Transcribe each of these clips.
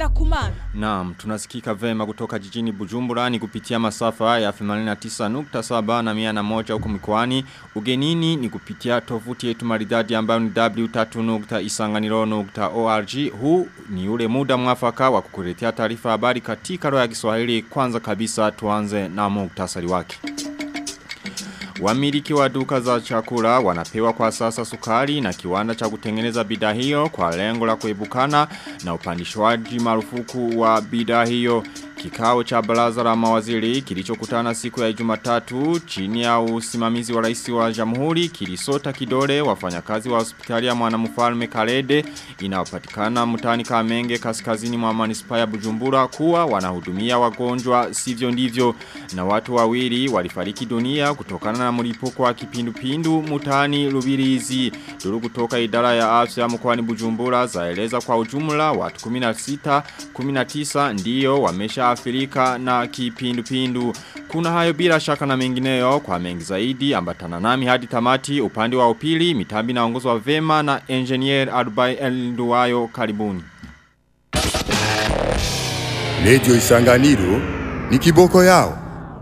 ngenda kumana. Naam, tunasikika vema kutoka jijini Bujumbura ni kupitia masafa ya 89.7 na 101 huko mikoani. Ugenini ni kupitia tovuti yetu maridadi ambayo ni w3.isanganiro.org. Huu ni ule muda mwafaka wa kukuletea taarifa habari katika roho ya Kiswahili. Kwanza kabisa tuanze na muktasari wake. Wamiliki wa duka za chakula wanapewa kwa sasa sukari na kiwanda cha kutengeneza bidhaa hiyo kwa lengo la kuebukana na upandishwaji marufuku wa bidhaa hiyo. Kikao cha baraza la mawaziri kilichokutana siku ya Jumatatu chini ya usimamizi wa rais wa Jamhuri kilisota kidole wafanyakazi wa hospitali ya Mwanamfalme Kalede inayopatikana mtaani Kamenge kaskazini mwa manispaa ya Bujumbura kuwa wanahudumia wagonjwa sivyo ndivyo na watu wawili walifariki dunia kutokana na mlipuko wa kipindupindu mtaani Rubirizi. Duru kutoka idara ya afya mkoani Bujumbura zaeleza kwa ujumla watu 16 19 ndiyo wamesha Afrika na kipindupindu. Kuna hayo bila shaka na mengineyo kwa mengi zaidi ambatana nami hadi tamati upande wa upili mitambi naongozwa vema na engineer Adubai Elduwayo karibuni. Radio Isanganiro ni kiboko yao.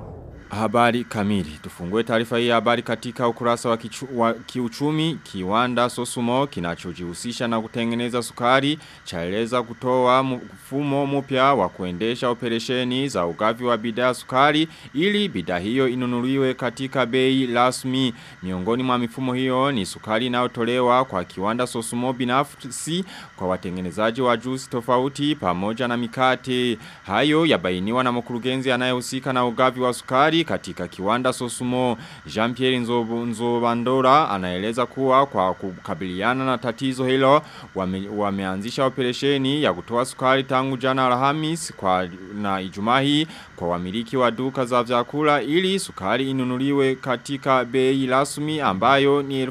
Habari kamili. Tufungue taarifa hii habari katika ukurasa wa, kichu, wa kiuchumi kiwanda Sosumo kinachojihusisha na kutengeneza sukari chaeleza kutoa mfumo mpya wa kuendesha operesheni za ugavi wa bidhaa sukari ili bidhaa hiyo inunuliwe katika bei rasmi. Miongoni mwa mifumo hiyo ni sukari inayotolewa kwa kiwanda Sosumo binafsi kwa watengenezaji wa juisi tofauti pamoja na mikate. Hayo yabainiwa na mkurugenzi anayehusika na ugavi wa sukari katika kiwanda Sosumo Jean-Pierre Nzobandora anaeleza kuwa kwa kukabiliana na tatizo hilo wame, wameanzisha operesheni ya kutoa sukari tangu jana Alhamis kwa na Ijumaa hii kwa wamiliki wa duka za vyakula ili sukari inunuliwe katika bei rasmi ambayo ni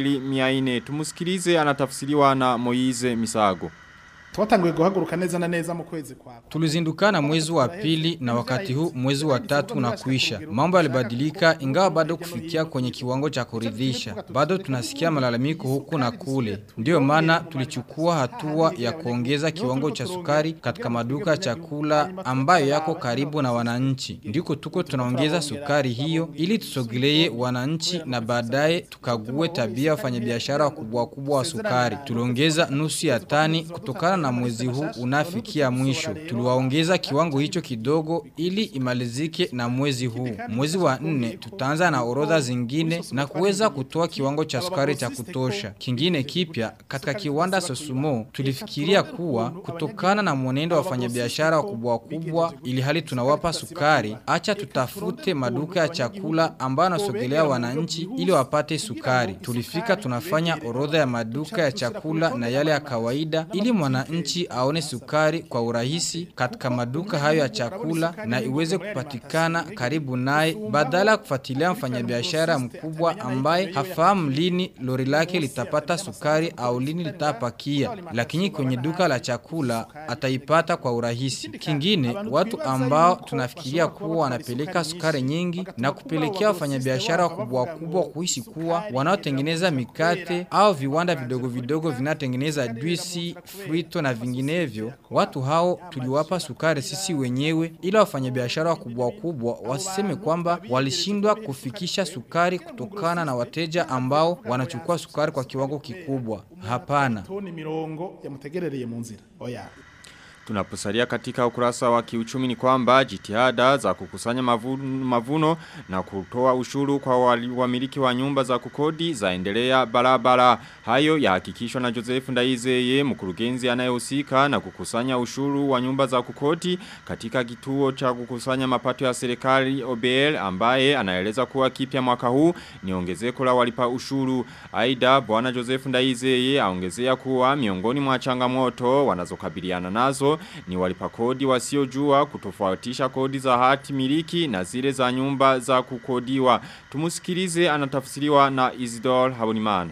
2400 tumusikilize anatafsiriwa na Moize Misago Twatanguye guhaguruka neza na neza mu kwezi kwa. Tulizindukana mwezi wa pili na wakati huu mwezi wa tatu unakuisha. Mambo yalibadilika ingawa bado kufikia kwenye kiwango cha kuridhisha. Bado tunasikia malalamiko huku na kule. Ndiyo maana tulichukua hatua ya kuongeza kiwango cha sukari katika maduka ya chakula ambayo yako karibu na wananchi. Ndiko tuko tunaongeza sukari hiyo ili tusogelee wananchi na baadaye tukague tabia wafanyabiashara wakubwa wakubwa wa sukari. Tuliongeza nusu ya tani kutokana na mwezi huu unafikia mwisho. Tuliwaongeza kiwango hicho kidogo ili imalizike na mwezi huu. Mwezi wa nne tutaanza na orodha zingine na kuweza kutoa kiwango cha sukari cha kutosha. Kingine kipya katika kiwanda Sosumo tulifikiria kuwa kutokana na mwenendo wa wafanyabiashara wakubwa wakubwa ili hali tunawapa sukari, acha tutafute maduka ya chakula ambayo yanasogelea wananchi ili wapate sukari. Tulifika tunafanya orodha ya maduka ya chakula na yale ya kawaida ili mwananchi nchi aone sukari kwa urahisi katika maduka hayo ya chakula na iweze kupatikana karibu naye badala ya kufuatilia mfanyabiashara mkubwa ambaye hafahamu lini lori lake litapata sukari au lini litapakia, lakini kwenye duka la chakula ataipata kwa urahisi. Kingine, watu ambao tunafikiria kuwa wanapeleka sukari nyingi na kupelekea wafanyabiashara wakubwa wakubwa kuhisi kuwa wanaotengeneza mikate au viwanda vidogo vidogo vinatengeneza juisi, frito na vinginevyo, watu hao tuliwapa sukari sisi wenyewe ili wafanyabiashara wakubwa wakubwa wasiseme kwamba walishindwa kufikisha sukari kutokana na wateja ambao wanachukua sukari kwa kiwango kikubwa. Hapana. Toni mirongo yamutegerereye mu nzira. Oya. Tunaposalia katika ukurasa wa kiuchumi ni kwamba jitihada za kukusanya mavuno, mavuno na kutoa ushuru kwa wamiliki wa nyumba za kukodi zaendelea barabara. Hayo yahakikishwa na Joseph Ndaizeye mkurugenzi anayehusika na kukusanya ushuru wa nyumba za kukodi katika kituo cha kukusanya mapato ya serikali OBL ambaye anaeleza kuwa kipya mwaka huu ni ongezeko la walipa ushuru. Aida bwana Joseph Ndaizeye aongezea kuwa miongoni mwa changamoto wanazokabiliana nazo ni walipa kodi wasiojua kutofautisha kodi za hati miliki na zile za nyumba za kukodiwa. Tumusikilize anatafsiriwa na Isidore Habonimana.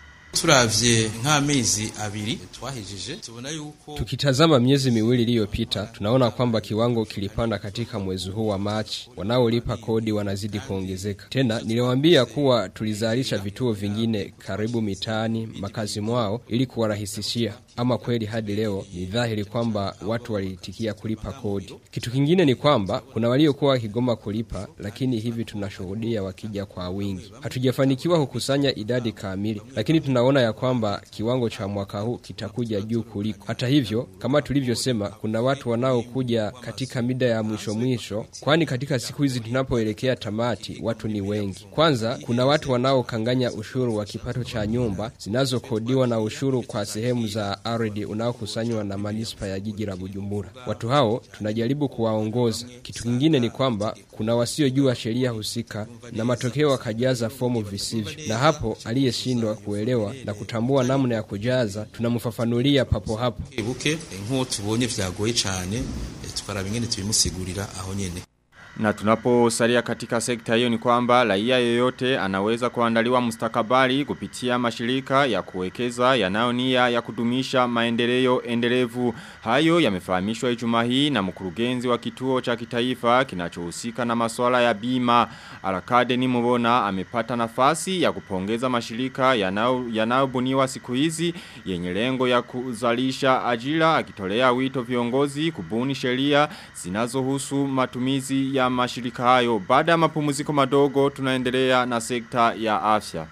turavye nk'amezi abiri twahejeje tubona yuko Tukitazama miezi miwili iliyopita tunaona kwamba kiwango kilipanda katika mwezi huu wa Machi. Wanaolipa kodi wanazidi kuongezeka. Tena niliwaambia kuwa tulizalisha vituo vingine karibu mitaani makazi mwao ili kuwarahisishia. ama kweli hadi leo ni dhahiri kwamba watu waliitikia kulipa kodi. Kitu kingine ni kwamba kuna waliokuwa wakigoma kulipa, lakini hivi tunashuhudia wakija kwa wingi. Hatujafanikiwa kukusanya idadi kamili, lakini tunaona ya kwamba kiwango cha mwaka huu kitakuja juu kuliko. Hata hivyo, kama tulivyosema, kuna watu wanaokuja katika mida ya mwisho mwisho, kwani katika siku hizi tunapoelekea tamati, watu ni wengi. Kwanza, kuna watu wanaokanganya ushuru wa kipato cha nyumba zinazokodiwa na ushuru kwa sehemu za ardhi unaokusanywa na manispa ya jiji la Bujumbura. Watu hao tunajaribu kuwaongoza. Kitu kingine ni kwamba kuna wasiojua sheria husika na matokeo wakajaza fomu visivyo, na hapo aliyeshindwa kuelewa na kutambua namna ya kujaza tunamfafanulia papo hapo. buke nk'uwo tubonye vyagoye cane eh, tukaraba ingene tubimusigurira aho nyene Na tunaposalia katika sekta hiyo ni kwamba raia yoyote anaweza kuandaliwa mustakabali kupitia mashirika ya kuwekeza yanayo nia ya kudumisha maendeleo endelevu. Hayo yamefahamishwa Ijumaa hii na mkurugenzi wa kituo cha kitaifa kinachohusika na masuala ya bima. Arakade ni mbona amepata nafasi ya kupongeza mashirika yanao yanayobuniwa siku hizi yenye lengo ya kuzalisha ajira akitolea wito viongozi kubuni sheria zinazohusu matumizi ya mashirika hayo. Baada ya mapumziko madogo tunaendelea na sekta ya afya.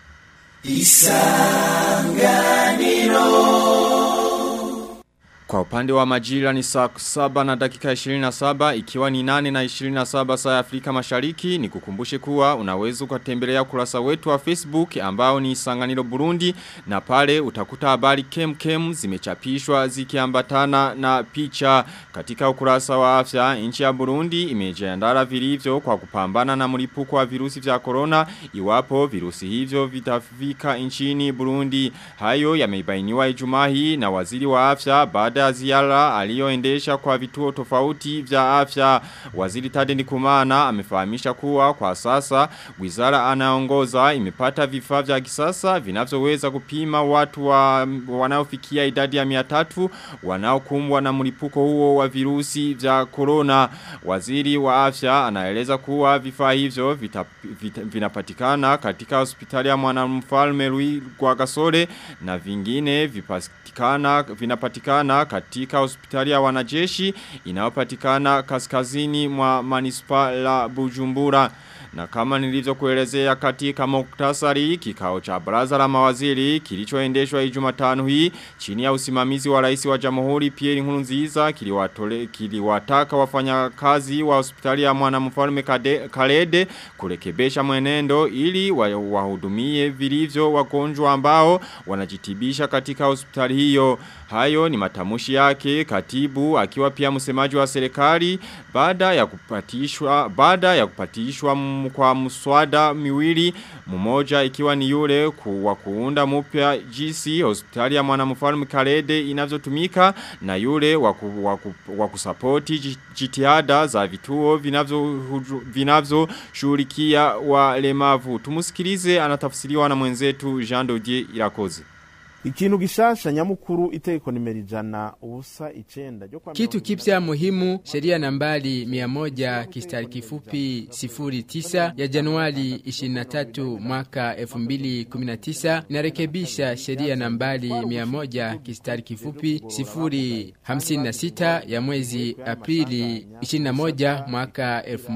Kwa upande wa majira ni saa saba na dakika 27 ikiwa ni nane na 27 saa ya Afrika mashariki ni kukumbushe kuwa unaweza ukatembelea kurasa wetu wa Facebook ambao ni Sanganiro Burundi na pale utakuta habari kem kem zimechapishwa zikiambatana na picha katika ukurasa wa afya nchi ya Burundi imejiandaa vilivyo kwa kupambana na mlipuko wa virusi vya corona iwapo virusi hivyo vitafika nchini Burundi hayo yamebainiwa Ijumaa hii na waziri wa afya baada ya ziara aliyoendesha kwa vituo tofauti vya afya. Waziri Tade Ndikumana amefahamisha kuwa kwa sasa wizara anaongoza imepata vifaa vya kisasa vinavyoweza kupima watu wa, wanaofikia idadi ya 300 wanaokumbwa na mlipuko huo wa virusi vya corona. Waziri wa afya anaeleza kuwa vifaa hivyo vita, vita, vinapatikana katika hospitali ya mwanamfalme Louis Rwagasore na vingine vipatikana vinapatikana katika hospitali ya wanajeshi inayopatikana kaskazini mwa manispa la Bujumbura. Na kama nilivyo kuelezea katika muktasari kikao cha baraza la mawaziri kilichoendeshwa Ijumatano hii chini ya usimamizi wa rais wa Jamhuri Pierre Nkurunziza kiliwatole kiliwataka wafanyakazi wa hospitali ya mwanamfalme Kalede kurekebesha mwenendo ili wahudumie vilivyo wagonjwa ambao wanajitibisha katika hospitali hiyo. Hayo ni matamushi yake katibu akiwa pia msemaji wa serikali baada ya kupatishwa baada ya kupatishwa kwa mswada miwili mmoja ikiwa ni yule ku, wa kuunda mpya GC hospitali ya mwanamfalme Kalede inavyotumika na yule wa wa kusapoti jitihada za vituo vinavyo vinavyo shughulikia walemavu tumusikilize anatafsiriwa na mwenzetu Jean Dodier Irakoze ikintu gishasha nyamukuru itegeko nimero ijana ubusa icenda kitu kipya muhimu sheria nambari 100 kistari kifupi 09 ya Januari 23 mwaka 2019 inarekebisha sheria nambari 100 kistari kifupi 056 ya mwezi Aprili 21 mwaka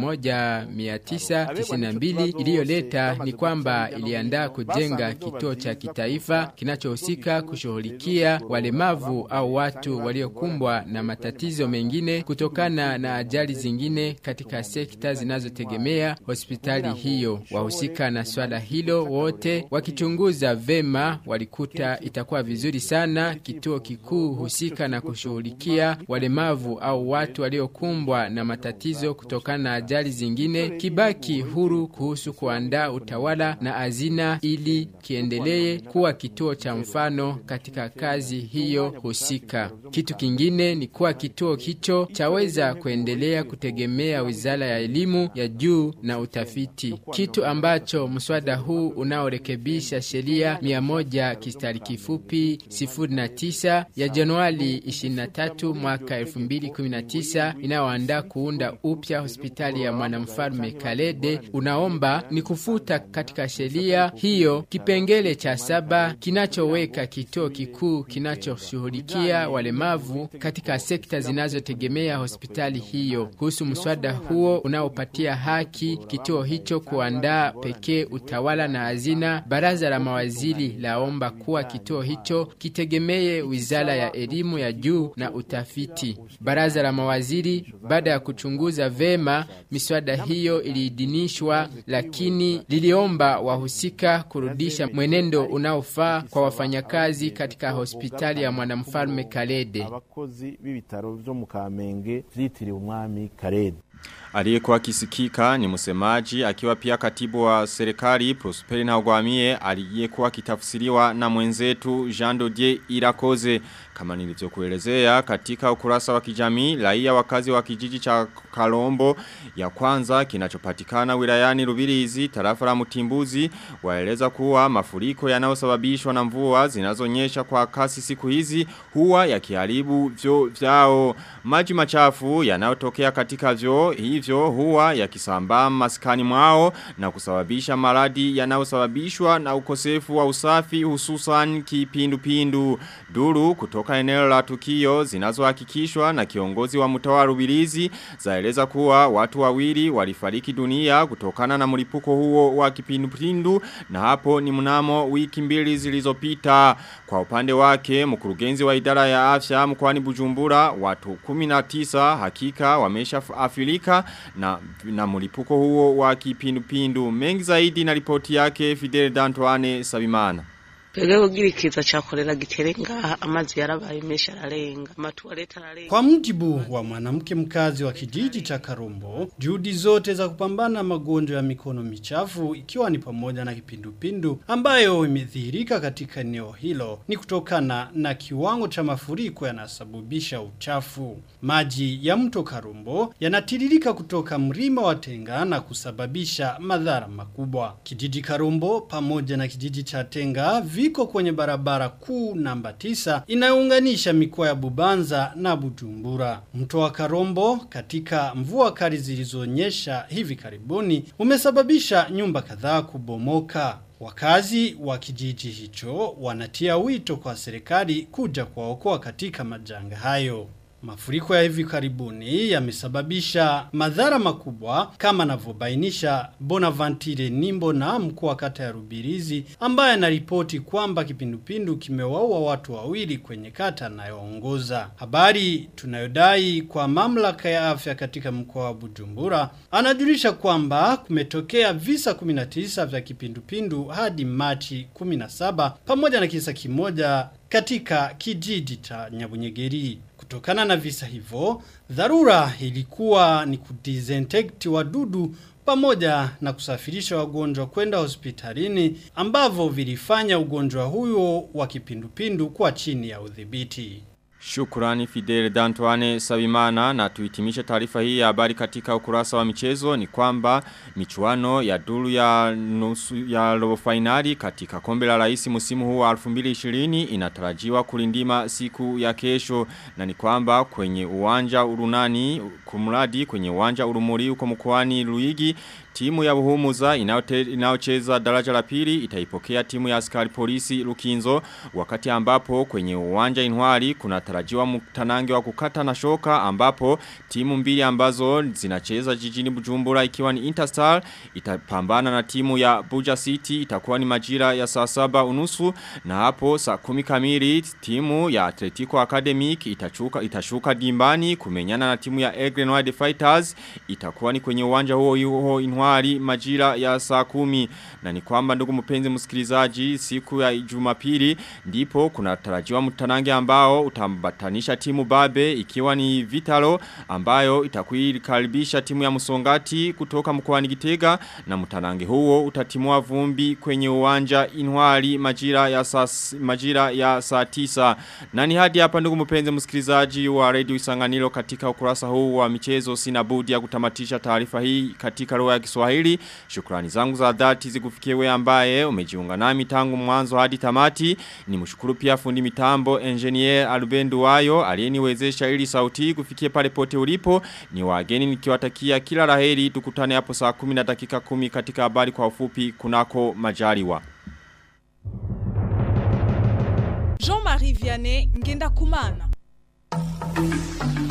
1992 iliyoleta ni kwamba iliandaa kujenga kituo cha kitaifa kinachohusika kuhusika kushughulikia walemavu au watu waliokumbwa na matatizo mengine kutokana na ajali zingine katika sekta zinazotegemea hospitali hiyo. Wahusika na swala hilo wote wakichunguza vema walikuta itakuwa vizuri sana kituo kikuu husika na kushughulikia walemavu au watu waliokumbwa na matatizo kutokana na ajali zingine kibaki huru kuhusu kuandaa utawala na azina ili kiendelee kuwa kituo cha mfano mfano katika kazi hiyo husika. Kitu kingine ni kuwa kituo hicho chaweza kuendelea kutegemea wizara ya elimu ya juu na utafiti, kitu ambacho mswada huu unaorekebisha sheria 100 kistari kifupi 09 ya Januari 23 mwaka 2019 inayoandaa kuunda upya hospitali ya mwanamfalme Kalede unaomba ni kufuta katika sheria hiyo kipengele cha saba kinachoweka katika kituo kikuu kinachoshughulikia walemavu katika sekta zinazotegemea hospitali hiyo. Kuhusu mswada huo unaopatia haki kituo hicho kuandaa pekee utawala na hazina, baraza la mawaziri laomba kuwa kituo hicho kitegemee wizara ya elimu ya juu na utafiti. Baraza la mawaziri baada ya kuchunguza vema miswada hiyo iliidhinishwa, lakini liliomba wahusika kurudisha mwenendo unaofaa kwa wafanyakazi katika hospitali ya mwanamfalme Kalede. abakozi b'ibitaro vyo mu Kamenge vyitiriwe umwami Karede Aliyekuwa kisikika ni msemaji akiwa pia katibu wa serikali Prosperi Ntagwamiye aliyekuwa kitafsiriwa na mwenzetu Jean Dodier Irakoze kama nilivyokuelezea katika ukurasa wa kijamii raia wakazi wa kijiji cha Kalombo ya kwanza kinachopatikana wilayani Rubirizi tarafa la Mutimbuzi waeleza kuwa mafuriko yanayosababishwa na mvua zinazonyesha kwa kasi siku hizi huwa yakiharibu vyo vyao maji machafu yanayotokea katika vyo hivyo huwa yakisambaa maskani mwao na kusababisha maradi yanayosababishwa na ukosefu wa usafi hususan kipindupindu duru kutoka eneo la tukio zinazohakikishwa na kiongozi wa mtawa Rubirizi zaeleza kuwa watu wawili walifariki dunia kutokana na mlipuko huo wa kipindupindu na hapo ni mnamo wiki mbili zilizopita kwa upande wake mkurugenzi wa idara ya afya mkoani Bujumbura watu 19 hakika wamesha afilika na, na mlipuko huo wa kipindupindu mengi zaidi na ripoti yake Fidel Dantoine Sabimana Twebwe kugira ikiza ca kolera gitere ngaha amazi yarabaye menshi ararenga amatuwarete ararenga Kwa mujibu wa mwanamke mkazi wa kijiji cha Karombo, juhudi zote za kupambana na magonjwa ya mikono michafu ikiwa ni pamoja na kipindupindu ambayo imedhihirika katika eneo hilo ni kutokana na kiwango cha mafuriko yanasababisha uchafu. Maji ya mto Karombo yanatiririka kutoka mlima wa Tenga na kusababisha madhara makubwa. Kijiji Karombo pamoja na kijiji cha Tenga viko kwenye barabara kuu namba tisa inayounganisha mikoa ya Bubanza na Bujumbura. Mto wa Karombo katika mvua kali zilizonyesha hivi karibuni umesababisha nyumba kadhaa kubomoka. Wakazi wa kijiji hicho wanatia wito kwa serikali kuja kuwaokoa katika majanga hayo. Mafuriko ya hivi karibuni yamesababisha madhara makubwa kama anavyobainisha Bonaventure Nimbo na mkuu wa kata ya Rubirizi ambaye anaripoti kwamba kipindupindu kimewaua watu wawili kwenye kata anayoongoza. Habari tunayodai kwa mamlaka ya afya katika mkoa wa Bujumbura anajulisha kwamba kumetokea visa 19 vya kipindupindu hadi Machi 17 pamoja na kisa kimoja katika kijiji cha Nyabunyegeri. Kutokana na visa hivyo, dharura ilikuwa ni kudisinfect wadudu pamoja na kusafirisha wagonjwa kwenda hospitalini ambavyo vilifanya ugonjwa huyo wa kipindupindu kuwa chini ya udhibiti. Shukurani Fidel Dantuane Sabimana na tuitimishe taarifa hii ya habari katika ukurasa wa michezo ni kwamba michuano ya duru ya nusu ya robo finali katika kombe la rais musimu huu wa 2020 inatarajiwa kulindima siku ya kesho na ni kwamba kwenye uwanja urunani kumradi kwenye uwanja urumuri uko mkoani Luigi Timu ya Buhumuza inayocheza daraja la pili itaipokea timu ya askari polisi Lukinzo wakati ambapo kwenye uwanja Inwari kuna tarajiwa mtanange wa kukata na shoka ambapo timu mbili ambazo zinacheza jijini Bujumbura ikiwa ni Interstar itapambana na timu ya Buja City itakuwa ni majira ya saa saba unusu na hapo saa kumi kamili timu ya Atletico Academic itachuka, itashuka dimbani kumenyana na timu ya Egren Wide Fighters itakuwa ni kwenye uwanja huo huo Inwari Januari majira ya saa kumi na ni kwamba ndugu mpenzi msikilizaji siku ya Jumapili ndipo kuna tarajiwa mtanange ambao utambatanisha timu Babe ikiwa ni Vitalo ambayo itakuikaribisha timu ya Musongati kutoka mkoani Gitega na mtanange huo utatimua vumbi kwenye uwanja Inwari majira ya saa majira ya saa tisa na ni hadi hapa ndugu mpenzi msikilizaji wa Radio Isanganiro katika ukurasa huu wa michezo sina budi ya kutamatisha taarifa hii katika roho ya Kiswahili. Shukrani zangu za dhati zikufikie wewe ambaye umejiunga nami tangu mwanzo hadi tamati. Ni mshukuru pia fundi mitambo engineer Alubendu Wayo aliyeniwezesha ili sauti kufikia pale pote ulipo. Ni wageni nikiwatakia kila laheri tukutane hapo saa 10 na dakika 10 katika habari kwa ufupi kunako majaliwa. ngenda kumana